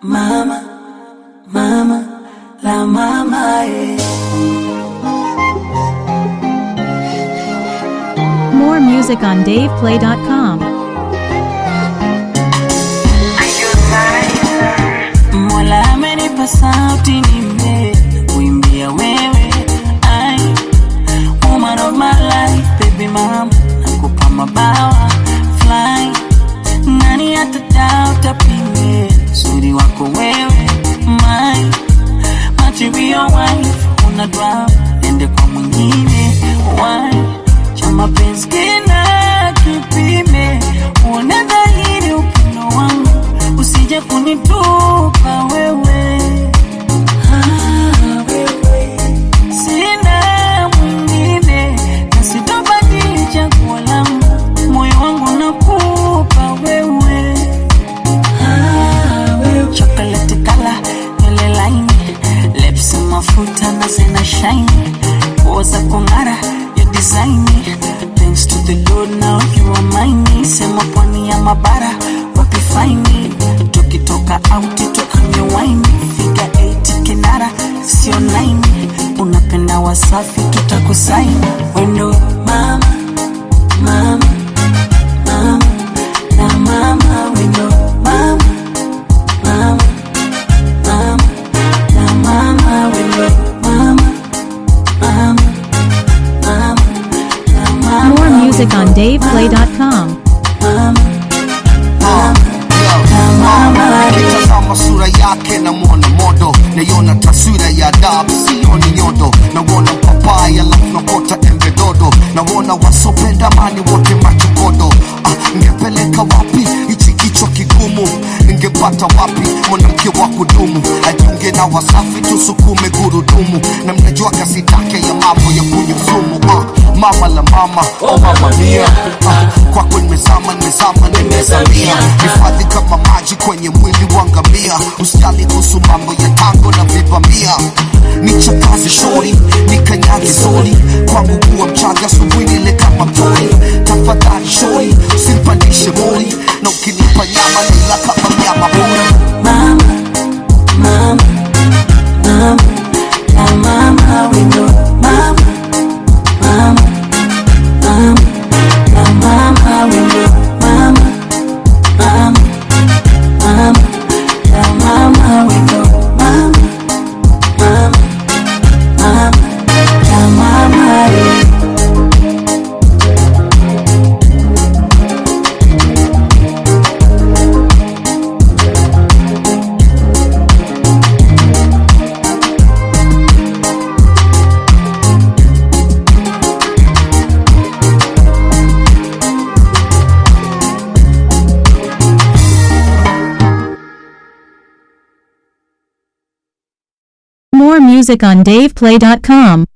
mama, mama, la mama, eh. More music on DavePlay.com. Mola amenipa sauti nime kuimbia wewe ai woman of my life baby mama nakupa mabawa fly nani atadauta pime uzuri wako wewe my material wife una dwa ende kwa mwingine why cha mapenzi kina kipime uone dhahiri upendo wangu usije kunitupa wewe Ah, wewe. sina mwingine na sitobadili chaguo langu moyo wangu nakupa wewe Ah, wewe. chocolate kala nywele laini lips mafuta na zina shine nguo za kung'ara ya design thanks to the lord now you are mine sema pwani ya mabara wapi faini tukitoka auti tukanywe waini figa 8 kinara sio 9 unapenda wasafi tutakusaini wendo mama mama mama na mama wendo mama mama mama na mama wendo mama mama mama na mama More music on DavePlay.com. Nikitazama sura yake namwona modo, naiona taswira ya adabu, sioni nyodo. Nauona papai alafu nakota embe dodo, nauona wasopenda amani wote machokodo. Ah, ngepeleka wapi hichi kichwa kigumu? Ningepata wapi mwanamke wa kudumu? Ajiunge na Wasafi tusukume gurudumu, na mnajua kasi take ya mambo ya kunywa sumu. Ah, mama la mama, oh mama mia, ah, kwako nimezama, nimezama, nimezamia. Hifadhi kama maji kwenye mwili wa ngamia, usijali kuhusu mambo ya tango na vibamia. Nichakaze shori, nikanyage sori, kwangu kuwa mchaga asubuhi nile kama mtori. Tafadhali shori, usinipandishe mori, na ukinipa nyama nila kama mnyama pori. mama, mama, mama, na mama wendo mama, mama, mama, na mama wendo mama, mama, mama, na mama wendo mama, mama, mama, na mama eh. More music on DavePlay.com.